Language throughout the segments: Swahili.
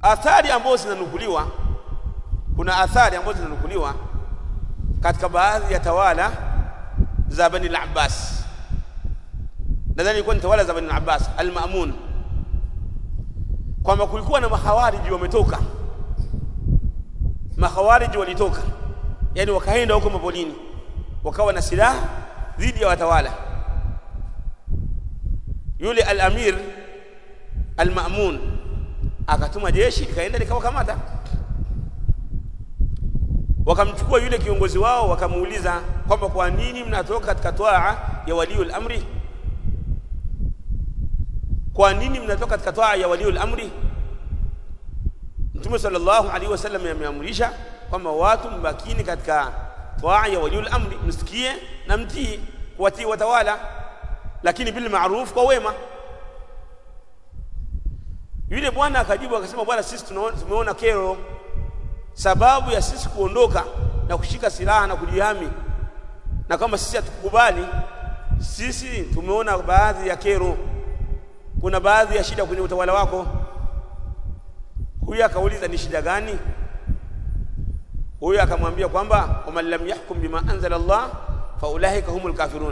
athari ambazo zinanukuliwa kuna athari ambazo zinanukuliwa katika baadhi ya tawala za Bani al-Abbas nadhani ilikuwa ni tawala za Bani al-Abbas al-Ma'mun kwamba kulikuwa na mahawariji wametoka mahawariji walitoka yani wakaenda huko mapolini wakawa na silaha dhidi ya watawala yule al-amir al-Ma'mun akatuma jeshi likaenda likawakamata wakamchukua yule kiongozi wao wakamuuliza kwamba kwa nini mnatoka katika twaa ya waliul amri kwa nini mnatoka katika twaa ya waliul amri Mtume sallallahu alaihi wasallam ameamrisha kwamba watu mbakini katika twaa ya waliul amri msikie na mtii kuwatii watawala lakini bil ma'ruf kwa wema yule bwana akajibu akasema bwana sisi tumeona kero sababu ya sisi kuondoka na kushika silaha na kujihami na kama sisi hatukubali sisi tumeona baadhi ya kero kuna baadhi ya shida kwenye utawala wako huyu akauliza ni shida gani huyu akamwambia kwamba waman lam yahkum bima anzala Allah fa ulaika humul kafirun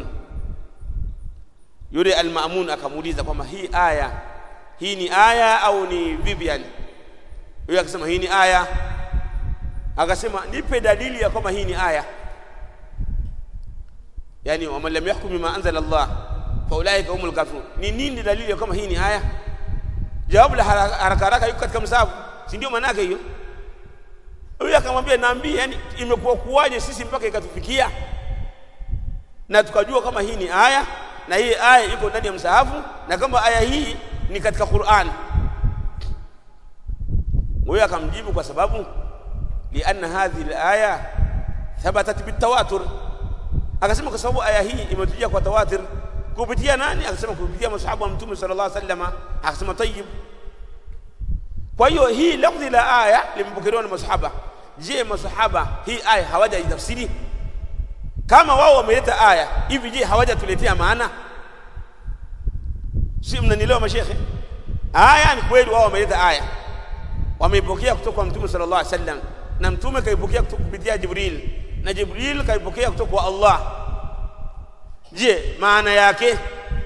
yule al-Ma'mun akamuuliza kwamba hii aya hii ni aya au ni vipi yani huyu akasema hii ni aya akasema nipe dalili ya kwamba hii ni aya yani waman lam yahkum bima anzala Allah fa ulaika humul kafirun ni nini dalili ya kwamba hii ni aya jawabu la haraka haraka yuko katika msahafu si ndio maana yake hiyo huyu akamwambia naambie yani imekuwa kuwaje sisi mpaka ikatufikia na tukajua kama hii ni aya na hii aya iko ndani ya msahafu na kama aya hii ni katika Qur'an huyo akamjibu kwa sababu lianna hadhihi alaya thabatat bitawatur akasema kwa sababu aya hii imetujia kwa tawatir kupitia nani akasema kupitia masahaba wa mtume sallallahu alaihi wasallam akasema tayyib kwa hiyo hii lafzi la aya limepokelewa na masahaba je masahaba hii aya hawajaitafsiri kama wao wameleta aya hivi je hawajatuletea maana si mnanielewa mashekhe aya ni kweli wao wameleta aya wameipokea kutoka kwa mtume sallallahu alaihi wasallam na mtume kaipokea kupitia Jibril na Jibril kaipokea kutoka kwa Allah je maana yake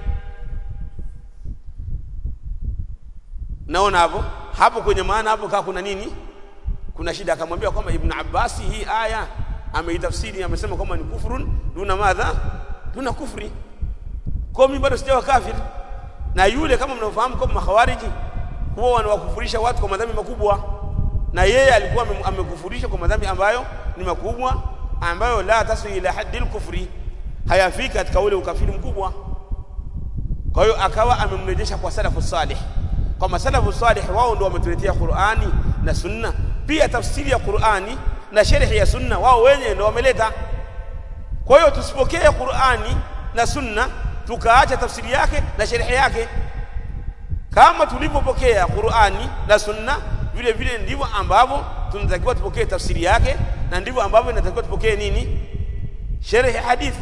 naona hapo hapo kwenye maana hapo kaa kuna nini kuna shida akamwambia kwamba Ibn Abbas hii aya ameitafsiri amesema kwamba ni kufrun duna madha duna kufri kwa mimi bado sijawa kafir na yule kama mnaofahamu kwamba makhawariji huwa wanawakufurisha watu kwa madhambi makubwa na yeye alikuwa amekufurisha kwa madhambi ambayo ni makubwa ambayo la tasu ila haddil kufri hayafiki katika ule ukafiri mkubwa kwa hiyo akawa amemrejesha kwa salafu salih kwa salafu salih wao ndio wametuletea Qur'ani na Sunna pia tafsiri ya Qur'ani na sharhi ya Sunna wao wenyewe ndio wameleta kwa hiyo tusipokee Qur'ani na Sunna tukaacha tafsiri yake na sharhi yake kama tulivyopokea Qur'ani na Sunna vile vile ndivyo ambavyo tunatakiwa tupokee tafsiri yake na ndivyo ambavyo inatakiwa tupokee nini sharhi hadith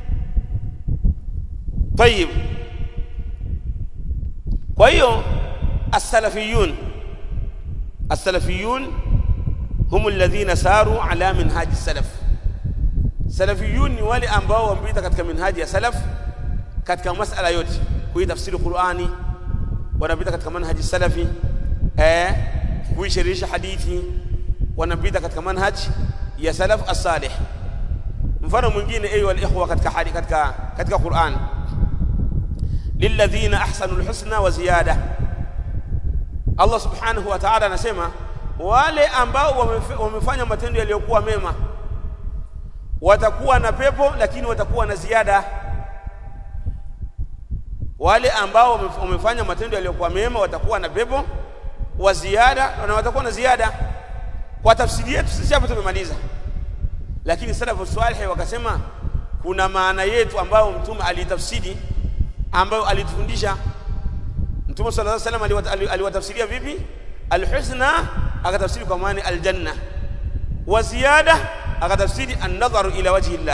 طيب kwa hiyo as-salafiyun as-salafiyun hum alladhina saru ala minhaji salaf salafiyun ni wale ambao wamepita katika minhaji ya salaf katika masala yote kuitafsiri Qur'ani wanapita katika manhaji salafi eh kuishirisha hadithi wanapita katika manhaj ya salaf as-salih mfano mwingine ayu al-ikhwa katika hadi katika katika Qur'an lilladhina ahsanu al-husna wa ziyada Allah subhanahu wa ta'ala anasema wale ambao wamefanya matendo yaliyokuwa mema watakuwa na pepo lakini watakuwa na ziada wale ambao wamefanya matendo yaliyokuwa mema watakuwa na pepo wa ziada na watakuwa na ziada kwa tafsiri yetu sisi hapo tumemaliza lakini salafu salih wakasema kuna maana yetu ambayo mtume alitafsiri ambayo alitufundisha mtume sallallahu alaihi wasallam aliwatafsiria vipi alhusna akatafsiri kwa maana aljanna wa ziyada akatafsiri an-nadharu ila wajhi Allah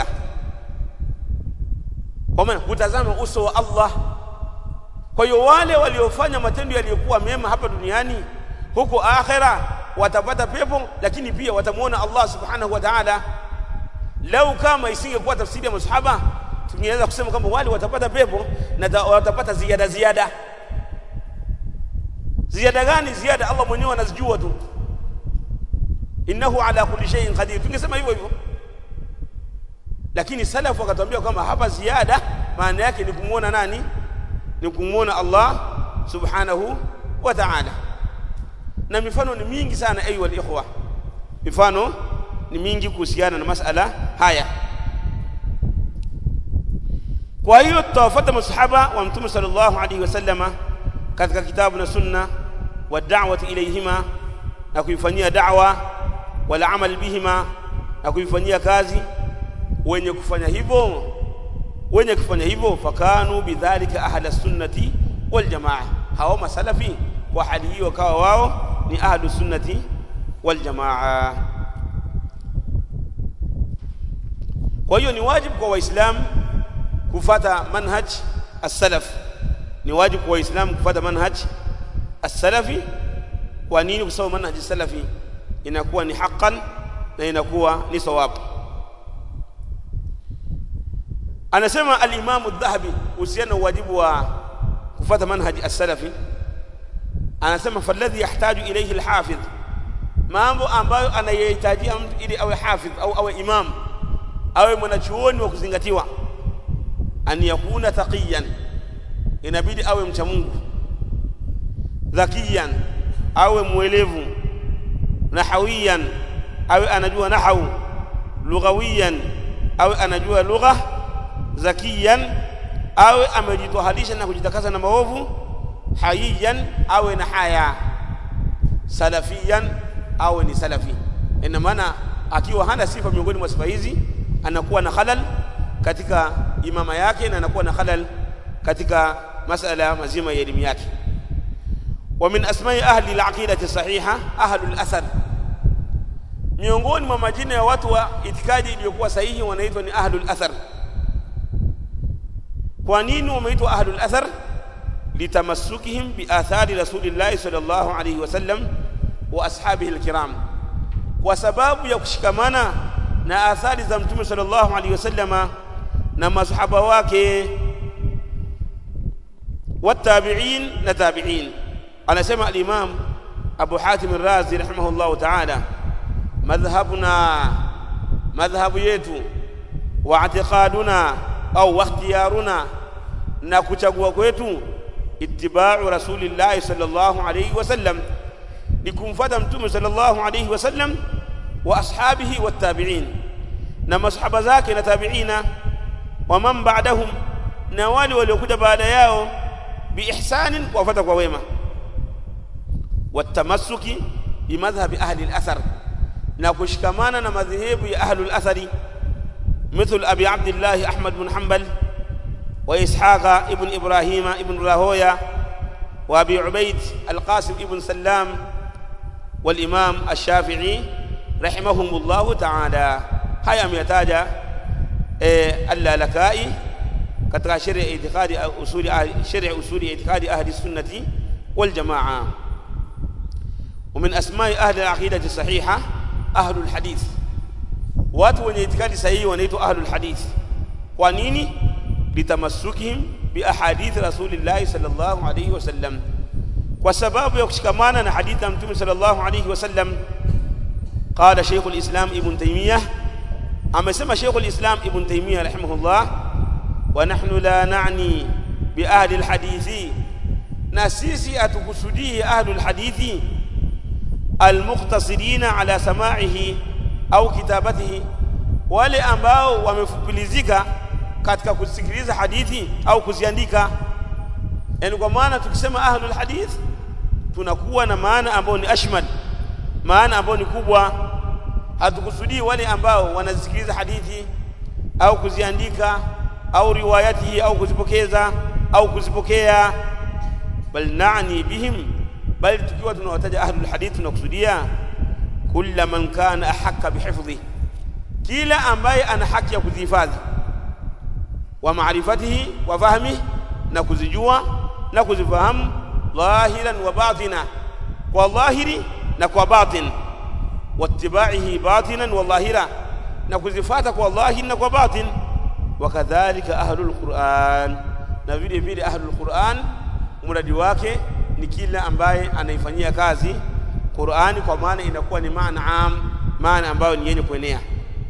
kwa maana kutazama uso wa Allah kwa hiyo wale waliofanya matendo yaliyokuwa mema hapa duniani huko akhera watapata pepo lakini pia watamuona Allah subhanahu wa ta'ala lau kama isingekuwa tafsiri ya masahaba tungeweza kusema kwamba wale watapata pepo na watapata ziada ziada ziada gani ziada Allah mwenyewe anazijua tu innahu ala kulli shay'in qadir tungesema hivyo hivyo lakini salafu wakatuambia kwamba hapa ziada maana yake ni kumuona nani ni kumuona Allah subhanahu wa ta'ala na mifano ni mingi sana ayu ikhwa mifano ni mingi kuhusiana na masala haya kwa hiyo tutawafuata masahaba wa mtume sallallahu alaihi wasallama katika kitabu na sunna wa da'wati ilayhima na kuifanyia da'wa wal amal bihima na kuifanyia kazi wenye kufanya hivyo wenye kufanya hivyo fakanu bidhalika ahla sunnati wal jamaa hao masalafi kwa hali hiyo kawa wao ni ahlu sunnati wal jamaa kwa hiyo ni wajibu kwa waislamu kufata manhaj as-salaf ni wajibu kwa waislamu kufata manhaj as-salafi kwa nini kwa sababu manhaj as-salafi inakuwa ni haqqan na inakuwa ni sawabu anasema al-Imam adh-Dhahabi husiana wajibu wa kufata manhaj as-salafi anasema falladhi yahtaju ilayhi al-hafidh mambo ambayo anayohitajia mtu ili awe hafidh au awe imam awe mwanachuoni wa kuzingatiwa an yakuna taqiyan inabidi awe mcha Mungu dhakiyan awe mwelevu nahawiyan awe anajua nahau lughawiyan awe anajua lugha zakiyan awe amejitwaharisha na kujitakasa na maovu hayiyan awe na haya salafiyan awe ni salafi ina maana akiwa hana sifa miongoni mwa sifa hizi anakuwa na halal katika imama yake na anakuwa na halal katika masala mazima ya elimu yake wa min asma'i ahli al-aqidati sahiha ahli al-athar miongoni mwa majina ya watu wa itikadi iliyokuwa sahihi wanaitwa ni ahli al-athar kwa nini wameitwa ahli al-athar litamassukihim bi athari rasulillahi sallallahu alayhi wasallam wa ashabihi al-kiram kwa sababu ya kushikamana na athari za mtume sallallahu alayhi wasallama na masahaba wake watabi'in na tabi'in anasema al-imam Abu Hatim ar-Razi rahimahullah ta'ala madhhabuna madhhabu yetu wa i'tiqaduna au ikhtiyaruna na kuchagua kwetu ittiba'u rasulillahi sallallahu alayhi wasallam ni kumfuata mtume sallallahu alayhi wasallam wa ashabihi wattabi'in na masahaba zake na tabi'ina wa man ba'dahum na wale waliokuja baada yao biihsanin kuwafuata kwa wema watamassuki bimadhhabi ahli al-athar na kushikamana na madhehebu ya ahli al-athari مثل أبي عبد الله أحمد بن حنبل وإسحاق ابن إبراهيم ابن راهويا وأبي عبيد القاسم ابن سلام والإمام الشافعي رحمهم الله تعالى هيا ميتاجا اللالكائي katika sheria ya itikadi usuli sheria usuli ya itikadi ahli sunnati wal jamaa ومن اسماء اهل العقيده الصحيحه اهل الحديث watu wenye itikadi sahihi wanaitwa ahlul hadith kwa nini litamassukihim bi ahadith rasulillah sallallahu alayhi wasallam kwa sababu ya kushikamana na hadithi ya mtume sallallahu alayhi wasallam qala shaykhul islam ibn taymiyah amesema shaykhul islam ibn taymiyah rahimahullah wa nahnu la na'ni bi ahli alhadithi na sisi atukusudii ahli alhadithi almuqtasirina ala sama'ihi au kitabatihi wale ambao wamefupilizika katika kusikiliza hadithi au kuziandika yani kwa maana tukisema ahlul hadith tunakuwa na maana ambayo ni ashmal maana ambayo ni kubwa hatukusudii wale ambao wanazisikiliza hadithi au kuziandika au riwayatihi au kuzipokeza au kuzipokea bal na'ni bihim bali tukiwa tunawataja ahlul hadith tunakusudia kulla man kana ahakka bihifdhi kila ambaye ana haki ya kuzihifadhi wa maarifatihi wa fahmihi na kuzijua na kuzifahamu dhahiran wa batina kwa dhahiri na kwa batin wattibaihi batinan wa dhahira na kuzifata kwa dhahiri na kwa batin wakadhalika ahlul Qur'an na vile vile ahlul Qur'an muradi wake ni kila ambaye anaifanyia kazi Qur'ani kwa maana inakuwa ni maana am maana ambayo ni yenye kuenea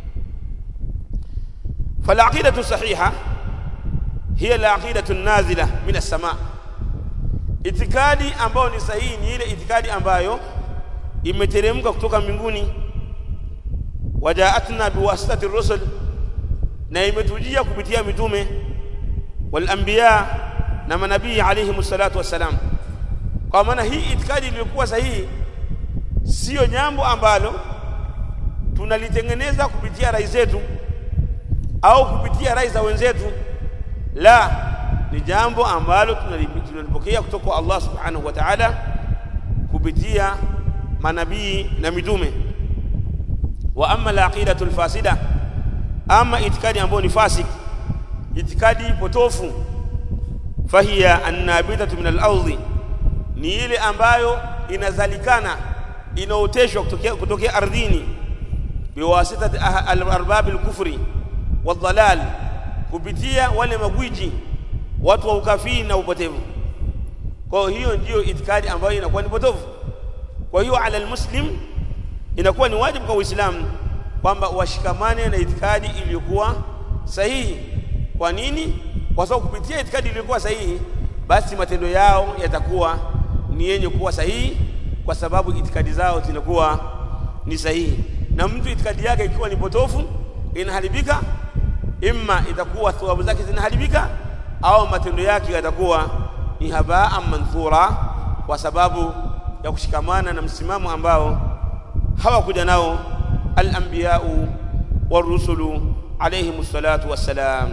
فالعقيدة الصحيحة هي العقيدة النازلة من السماء itikadi ambayo ni sahihi ni ile itikadi ambayo imeteremka kutoka mbinguni wajaatna biwasitati rusul na imetujia kupitia mitume wal anbiya na manabii alayhi salatu wassalam kwa maana hii itikadi iliyokuwa sahihi sio jambo ambalo tunalitengeneza kupitia rai zetu au kupitia rai za wenzetu la ni jambo ambalo tunalipokea kutoka kwa Allah subhanahu wa ta'ala kupitia manabii na mitume wa amma al-aqidatu al-fasida ama itikadi ambayo ni fasik itikadi potofu fahiya annabitatu min al-ardhi ni ile ambayo inazalikana inaoteshwa kutokea kutokea ardhini biwasitati al-arbab al-kufri wadhalal kupitia wale magwiji watu wa ukafiri na upotevu kwa hiyo ndiyo itikadi ambayo inakuwa ni potofu kwa hiyo ala almuslim inakuwa ni wajibu kwa uislamu kwamba washikamane na itikadi iliyokuwa sahihi kwa nini kwa sababu kupitia itikadi iliyokuwa sahihi basi matendo yao yatakuwa ni yenye kuwa sahihi kwa sababu itikadi zao zinakuwa ni sahihi na mtu itikadi yake ikiwa ni potofu inaharibika imma itakuwa thawabu zake zinaharibika au matendo yake yatakuwa ni habaa manthura kwa sababu ya kushikamana na msimamo ambao hawakuja nao al-anbiya'u war-rusulu alayhim salatu wassalam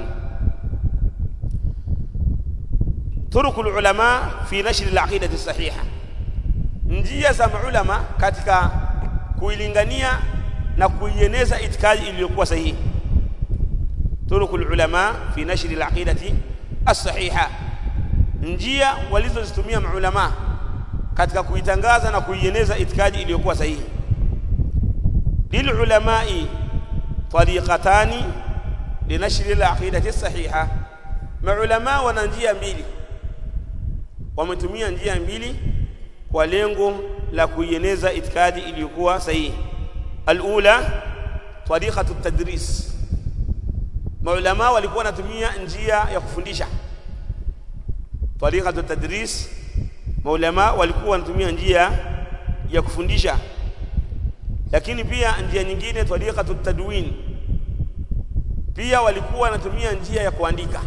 turuku ulama fi nashr al-aqidati sahiha njia za maulama katika kuilingania na kuieneza itikadi iliyokuwa sahihi turuku ulama fi nashr al-aqidati as-sahiha njia walizozitumia maulama katika kuitangaza na kuieneza itikadi iliyokuwa sahihi lilulamai tariqatani linashri al-aqidati as-sahiha maulama wana njia mbili wametumia njia mbili kwa lengo la kuieneza itikadi iliyokuwa sahihi alula tariqatu at-tadris maulama walikuwa wanatumia njia ya kufundisha tariqatu tadris maulama walikuwa wanatumia njia ya kufundisha lakini pia njia nyingine tariqatu tadwin pia walikuwa wanatumia njia ya kuandika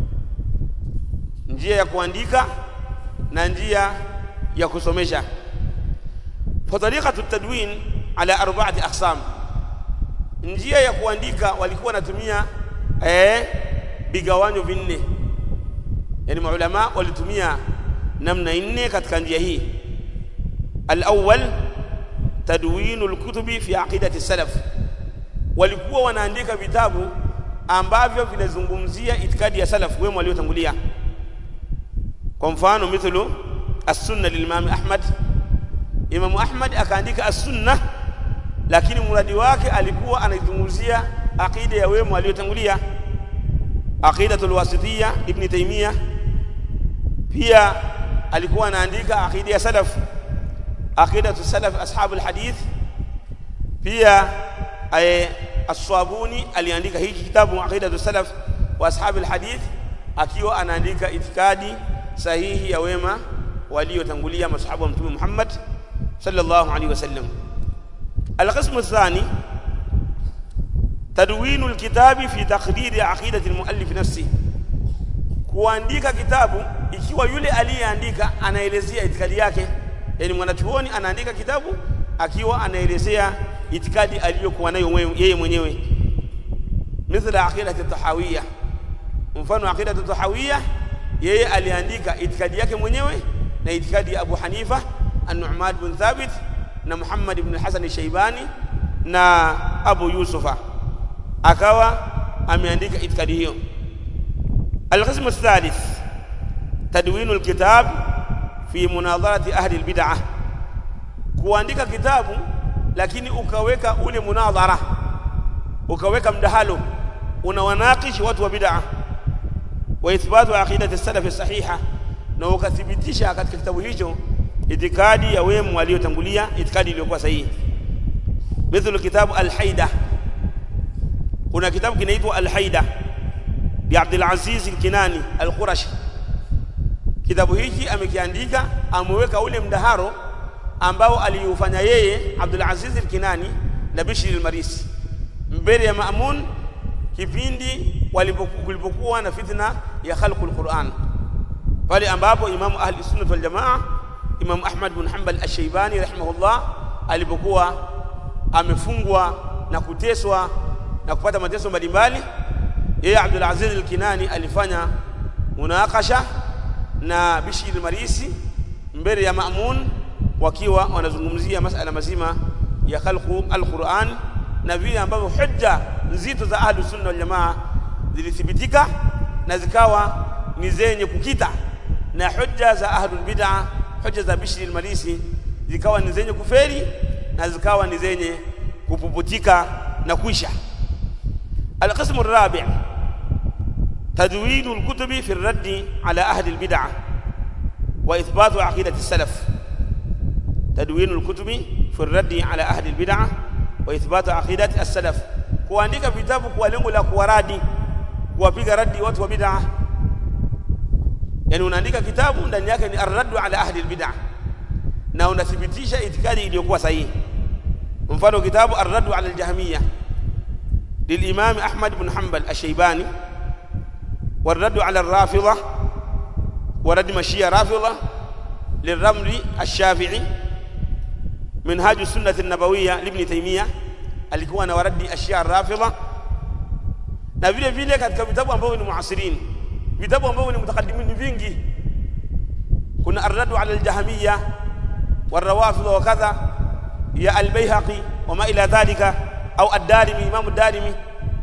njia ya kuandika na njia ya kusomesha fa tariqatu tadwin ala arba'ati aqsam njia ya kuandika walikuwa wanatumia eh vigawanyo vinne yani maulama walitumia namna nne katika njia hii al-awwal tadwinu al-kutubi fi aqidati salaf walikuwa wanaandika vitabu ambavyo vinazungumzia itikadi ya salaf wema waliotangulia kwa mfano mithlu as-sunna lil-imam Ahmad Imam Ahmad akaandika as-sunna lakini muradi wake alikuwa anaizungumzia aqida ya wema waliotangulia aqidatul wasitiyya ibn Taymiyyah pia alikuwa anaandika aqida ya salaf aqidatu salaf ashabul hadith pia ay as-Swabuni aliandika hiki kitabu aqidatu salaf wa ashabul hadith akiwa anaandika itikadi sahihi ya wema waliotangulia masahaba wa mtume Muhammad sallallahu alaihi wasallam القسم الثاني تدوين الكتاب في تقدير عقيدة المؤلف نفسه kuandika kitabu ikiwa yule aliyeandika anaelezea itikadi yake yani mwanachuoni anaandika kitabu akiwa anaelezea itikadi aliyokuwa nayo yeye mwenyewe mithla aqidatu tahawiyya mfano aqidatu tahawiyya yeye aliandika itikadi yake mwenyewe na itikadi ya Abu Hanifa an-Nu'man bin Thabit na Muhammad ibn Hasan Shaibani na Abu Yusufa akawa ameandika itikadi hiyo القسم الثالث تدوين الكتاب في مناظرة أهل البدعة kuandika kitabu lakini ukaweka ule munadhara ukaweka mdahalo unawanakishi watu wa bid'a wa ithbatu aqidati salafi sahiha na ukathibitisha katika kitabu hicho itikadi ya wema waliotangulia itikadi iliyokuwa sahihi mithlu kitabu al-haida kuna kitabu kinaitwa al-haida bi Abdul Aziz al-Kinani al-Qurashi kitabu hiki amekiandika ameweka ule mdaharo ambao aliufanya yeye Abdul Aziz al-Kinani na Bishr al-Marisi mbele ya Maamun kipindi walipokuwa na fitna ya khalqul Qur'an pale ambapo Imamu Ahli Sunnah wal Jamaa Imam Ahmad bin Hanbal Ash-Shaybani rahimahullah alipokuwa amefungwa na kuteswa na kupata mateso mbalimbali yeye Abdul Aziz al-Kinani alifanya munakasha na Bishr al-Marisi mbele ya Maamun wakiwa wanazungumzia masala mazima ya khalqu al-Qur'an na vile ambavyo hujja nzito za Ahlus Sunna wal Jamaa zilithibitika na zikawa ni zenye kukita na hujja za Ahlul Bid'ah hujja za Bishr al-Marisi zikawa ni zenye kuferi na zikawa ni zenye kupuputika na kuisha القسم الرابع تدوين الكتب في الرد على أهل البدعة وإثبات عقيدة السلف تدوين الكتب في الرد على أهل البدعة وإثبات عقيدة السلف kuandika vitabu kwa lengo la kuwaradi kuwapiga radi watu wa bid'a yani unaandika kitabu ndani yake ni arraddu ala ahli albid'a na unathibitisha itikadi iliyokuwa sahihi mfano kitabu arraddu ala aljahmiyya للإمام أحمد بن حنبل الشيباني والرد على الرافضة ورد مشية رافضة للرمل الشافعي منهاج السنة النبوية لابن تيمية alikuwa na waradi ashia rafidha na vile vile katika vitabu ambavyo ni muasirin vitabu ambavyo ni mutakaddimin vingi kuna arradu ala aljahmiyya والروافض وكذا يا البيهقي وما إلى ذلك au ad-Darimi Imam ad-Darimi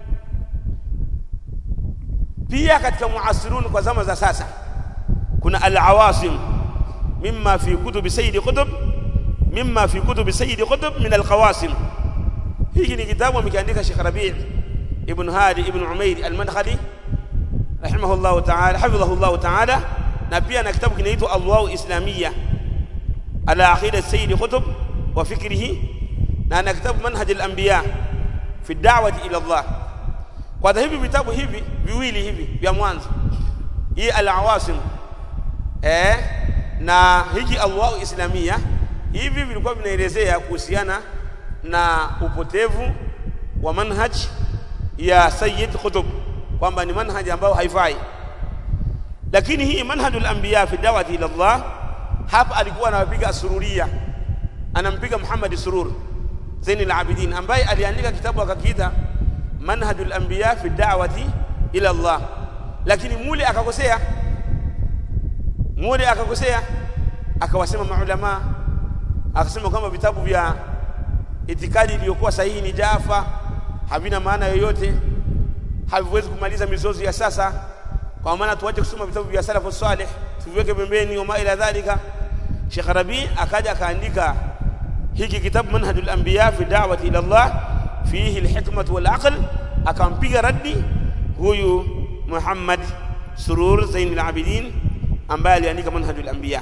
pia katika muasirun kwa zama za sasa kuna al-awasim mimma fi kutub sayyid qutb mimma fi kutub sayyid qutb min al-qawasim hiki ni kitabu amekiandika Sheikh Rabi' ibn Hadi ibn Umair al-Madkhali rahimahullah ta'ala hafidhahullah ta'ala na pia na kitabu kinaitwa Adwa'u Islamiyya ala aqidat sayyid qutb wa fikrihi na ana kitabu manhaj al-anbiya fi da'wati ila Allah kwa hivi vitabu hivi viwili hivi vya mwanzo hii al-awasim eh na hiki Allah islamia hivi vilikuwa vinaelezea kuhusiana na upotevu wa manhaj ya Sayyid Qutb kwamba ni manhaj ambao haifai lakini hii manhajul anbiya fi da'wati ila Allah hapa alikuwa anawapiga sururia anampiga Muhammad surur Zain al-Abidin ambaye aliandika kitabu akakiita Manhajul Anbiya fi da'wati ila Allah, lakini mule akakosea, mule akakosea, akawasema maulama, akasema kwamba vitabu vya itikadi iliyokuwa sahihi ni jafa, havina maana yoyote, haviwezi kumaliza mizozo ya sasa, kwa maana tuache kusoma vitabu vya salafu salih, tuviweke pembeni, wama ila dhalika. Sheikh Rabi akaja akaandika hiki kitabu manhajul anbiya fi da'wati ila Allah fihi alhikmatu wal aql akampiga raddi huyu Muhammad Surur Zain al-Abidin ambaye aliandika manhajul anbiya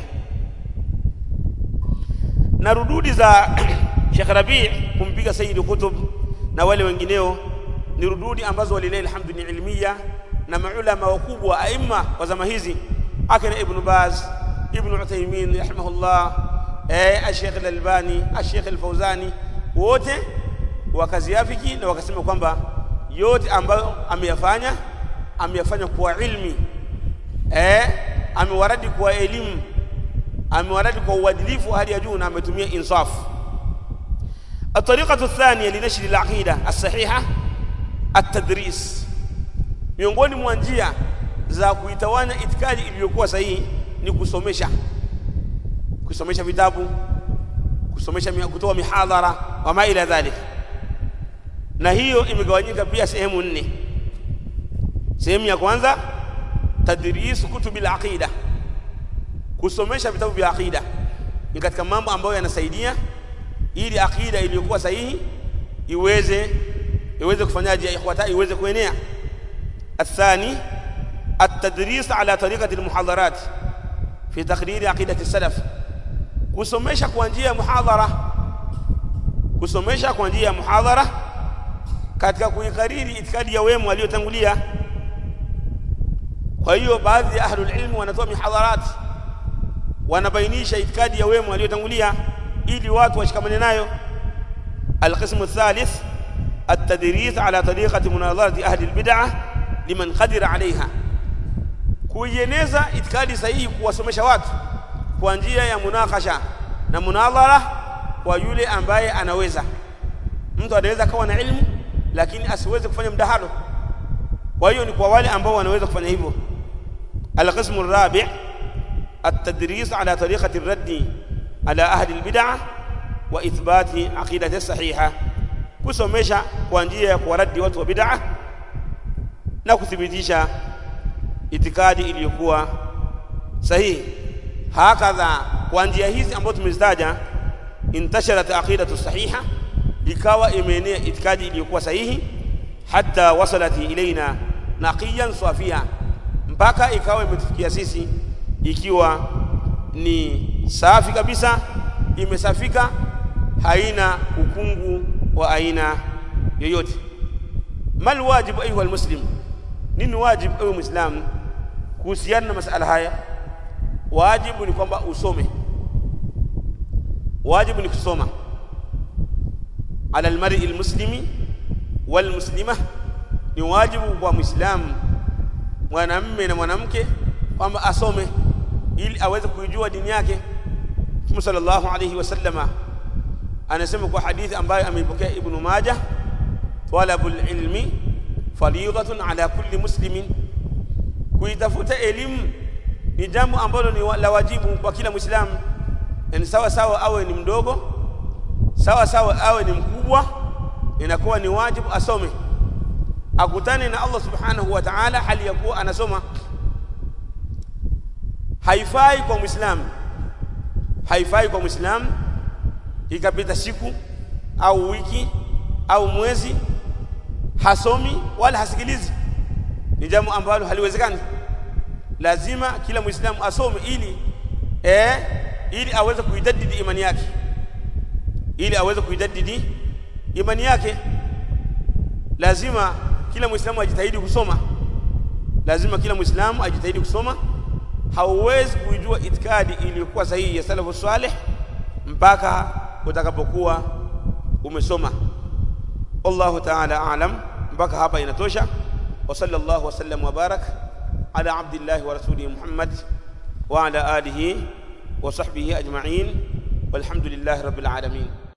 na rududi za Sheikh Rabi kumpiga Sayyid Qutb na wale wengineo ni rududi ambazo walilahi alhamdu ni ilmiya na maulama wakubwa aima wa zama hizi akina Ibn Baz Ibn Uthaymeen rahimahullah eh Sheikh Al-Albani Sheikh Al-Fauzani wote wakaziafiki na wakasema kwamba yote ambayo ameyafanya ameyafanya kwa ilmi eh amewaradi kwa elimu amewaradi kwa uadilifu hali ya juu na ametumia insaf الطريقة الثانية لنشر العقيدة الصحيحة التدريس miongoni mwa njia za kuitawanya itikadi iliyokuwa sahihi ni kusomesha kusomesha vitabu kusomesha kutoa mihadhara wa ma ila dhalik na hiyo imegawanyika pia sehemu nne sehemu ya kwanza tadris kutubil aqida kusomesha vitabu vya aqida ni katika mambo ambayo yanasaidia ili akida iliyokuwa sahihi iweze iweze kufanyaje ikhwata iweze kuenea الثاني التدريس على طريقة المحاضرات في تقرير عقيدة السلف kusomesha kwa njia ya muhadhara kusomesha kwa njia ya muhadhara katika kuikariri itikadi ya wema waliotangulia kwa hiyo baadhi ya ahlul ilmu wanatoa mihadharat wanabainisha itikadi ya wema waliotangulia ili watu washikamane nayo القسم الثالث التدريس على طريقة مناظرة أهل البدعة liman qadira alaiha kuieneza itikadi sahihi kuwasomesha watu kwa njia ya munakasha na munadhara kwa yule ambaye anaweza mtu anaweza kawa na ilmu lakini asiweze kufanya mdahalo kwa hiyo ni kwa wale ambao wanaweza kufanya hivyo alqismu الرابع التدريس على طريقة الرد على أهل البدع وإثبات عقيدة الصحيحة kusomesha kwa njia ya kuwaradi watu wa bid'ah na kuthibitisha itikadi iliyokuwa sahihi hakadha kwa njia hizi ambazo tumezitaja intasharat aqidatu sahiha ikawa imeenea itikadi iliyokuwa sahihi hatta wasalat ilaina naqiyan safia mpaka ikawa imetufikia sisi ikiwa ni safi kabisa imesafika haina ukungu wa aina yoyote mal wajibu ayuha almuslim nini wajibu ewe muislamu kuhusiana na masala haya wajibu ni kwamba usome wajibu ni kusoma ala almar'i almuslimi walmuslima ni wajibu kwa muislamu mwanamme na mwanamke kwamba asome ili aweze kuijua dini yake Mtume sallallahu alayhi wasallama anasema kwa hadithi ambayo ameipokea Ibn Majah talabul ilmi fariidatun ala kulli muslimin kuitafuta elimu ni jambo ambalo ni la wajibu kwa kila muislamu yani sawa sawa awe ni mdogo sawa sawa awe ni mkubwa inakuwa ni wajibu asome akutane na Allah subhanahu wa ta'ala hali ya kuwa anasoma haifai kwa muislamu haifai kwa muislamu ikapita siku au wiki au mwezi hasomi wala hasikilizi ni jambo ambalo haliwezekani lazima kila muislamu asome ili eh, ili aweze kuidadidi imani yake ili aweze kuidadidi imani yake lazima kila muislamu ajitahidi kusoma lazima kila muislamu ajitahidi kusoma hauwezi kuijua itikadi iliyokuwa sahihi ya salafu salih mpaka utakapokuwa umesoma wallahu ta'ala a'lam mpaka hapa inatosha wa sallallahu wasallam wa barak ala abdillahi wa rasulihi muhammad wa ala alihi wa sahbihi ajma'in walhamdulillahi rabbil alamin